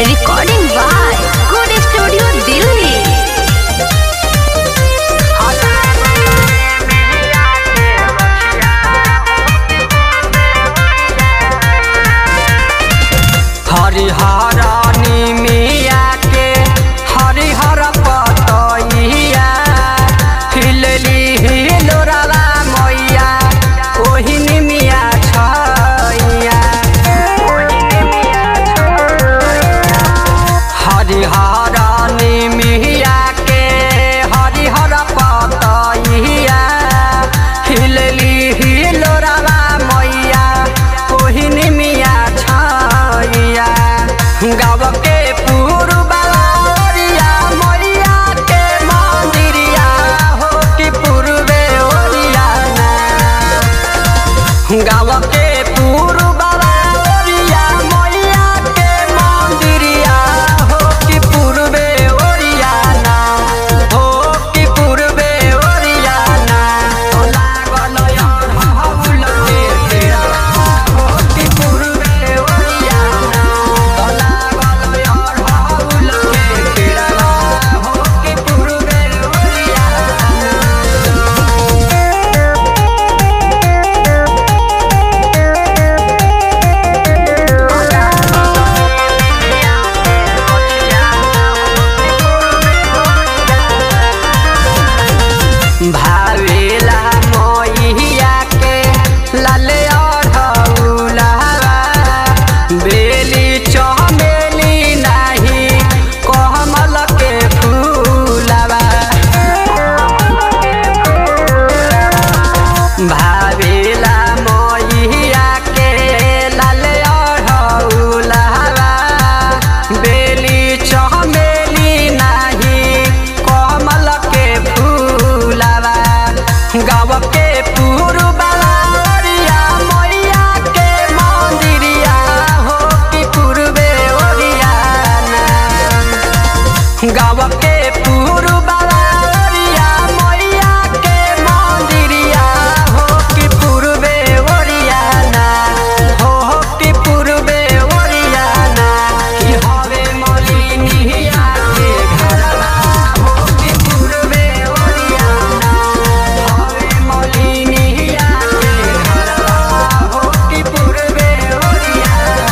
Recording by Good Studio Delhi. हरिहरानी मिया के हरिहर पतइया हिलली हिलोरवा मैया ओहिनी मिया छैया हरिहरानी मिया के हरिहर पतइया हिलली हिलोरवा मैया ओहिनी मिया छैया गाँव के पूर्वरिया मैया के मंदिरिया हो कि पूर्वे ओरिया गाँव के पूर्वरिया मैया के मंदिरिया हो कि पूर्वे ओरियाना हो कि पूर्वे ओरियाना हो लागल अड़हुल के पेड़वा हो कि पूर्वे ओरियाना हो लागल अड़हुल के पेड़वा हो कि पूर्वे ओरियाना भावेला मैया के लाले अढ़ौलावा बेली चमेली नाही कमल के फूलावा भावेला मैया के लाले अढ़ौलावा बेली चमेली नाही कमल के फूलावा गाँव के पूर्वरिया मैया के मंदिरिया हो कि पूर्वे ओरियाना गाँव के पूर्वरिया मैया के मंदिरिया हो कि पूर्वे ओरियाना हो हो कि पूर्वे ओरियाना कि हवे मलिनिया के घरवा हो कि पूर्वे ओरियाना हवे मलिनिया के घरवा हो कि पूर्वे ओरियाना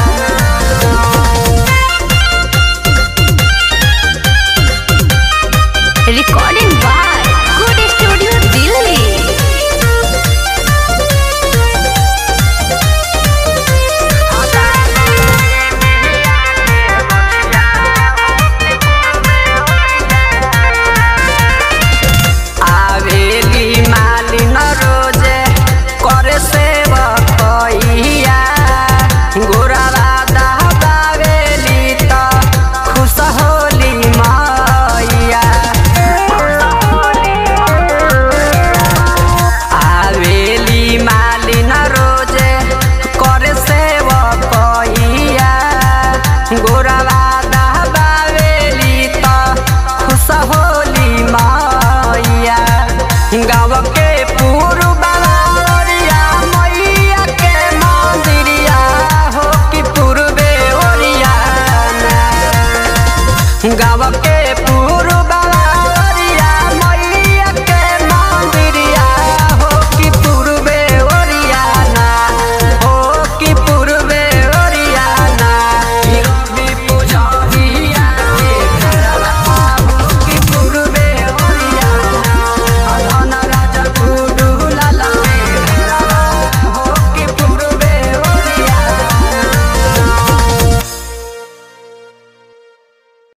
Recording by Good Studio Delhi. आवेली मालिन रोजे करे सेवकइया गोरावा दहबावेली त खुश होली मैया आवेली मालिन रोजे करे सेवकइया गोरावा दहबावेली त खुश होली मैया गाँव के पूर्वरिया मैया के मंदिरिया हो कि पूर्वे ओरियाना गाँव के